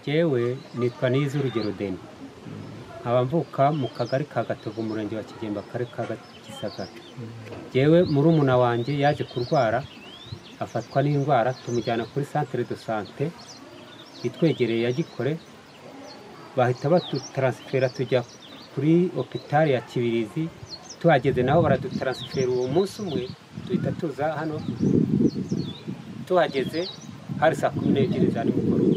jyewe nitwa nize urugero deni nkaba mvuka mu kagari ka gatovu umurenge wa kigembe akarere ka gisagara jyewe murumuna wanjye yaje kurwara afatwa n'indwara tumujyana kuri santere do sante itwegereye ya gikore bahita badutaransifera tujya kuri opitari ya kibirizi tuhageze naho baradutaransifera uwo munsi umwe duhita tuza hano tuhageze hari saa kumi n'ebyiri za nimugoroba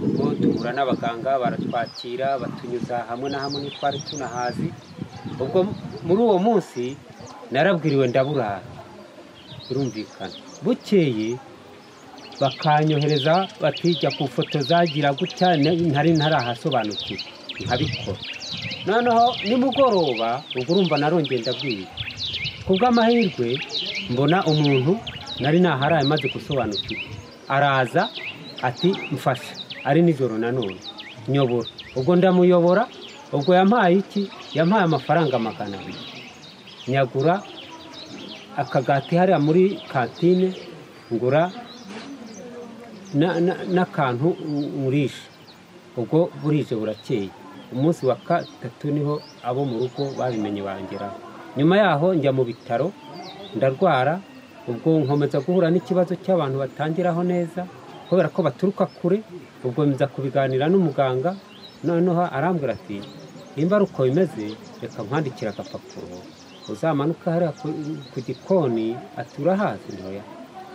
ubwo duhura n'abaganga baratwakira batunyuza hamwe na hamwe ntitwari tunahazi ubwo muri uwo munsi narabwiriwe ndaburara birumvikana bukeye bakanyohereza batijya kufotoza gira gutya ntari ntarahasobanukirwa nkabikora noneho nimugoroba ubwo urumva narongeye ndabwira ku bw'amahirwe mbona umuntu nari naharaye maze gusobanukirwa araza ati mfasha ari nijoro nanone nyobora ubwo ndamuyobora ubwo yampaye iki yampaye amafaranga magana abiri nyagura akagati hariya muri kantine ngura na- na- n'akantu urisha ubwo burije burakeye umunsi wa gatatu niho abo mu rugo babimenye bangeraho nyuma yaho njya mu bitaro ndarwara ubwo nkomeza guhura n'ikibazo cy'abantu batangiraho neza kubera ko baturuka kure ubwo nza kubiganira n'umuganga noneho arambwira ati nimba ari uko bimeze reka nkwandikire agapapuro uzamanuka hariya ku- ku gikoni ati urahazi ntoya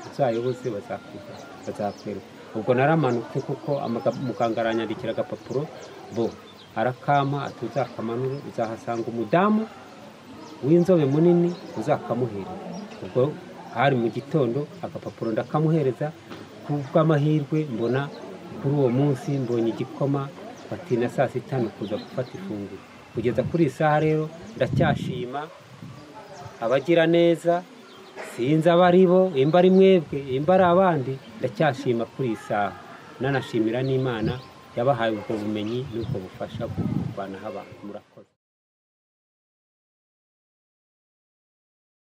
uzayoboze bazakwiga bazakwereka ubwo naramanutse kuko amaga- muganga aranyandikira agapapuro bo arakama ati uzakamanure uzahasanga umudamu w'inzobe munini uzakamuhereza ubwo hari mu gitondo agapapuro ndakamuhereza ku bw'amahirwe mbona kuri uwo munsi mbonye igikoma fati na saa sita ni ukuza gufata ifunguro kugeza kuri iyi saha rero ndacyashima abagira neza sinzi abo ari bo imba ari mwebwe imba ari abandi ndacyashima kuri iyi saha nanashimira n'imana yabahaye ubwo bumenyi n'ubwo bufasha bwo kurwanaho abantu murakoze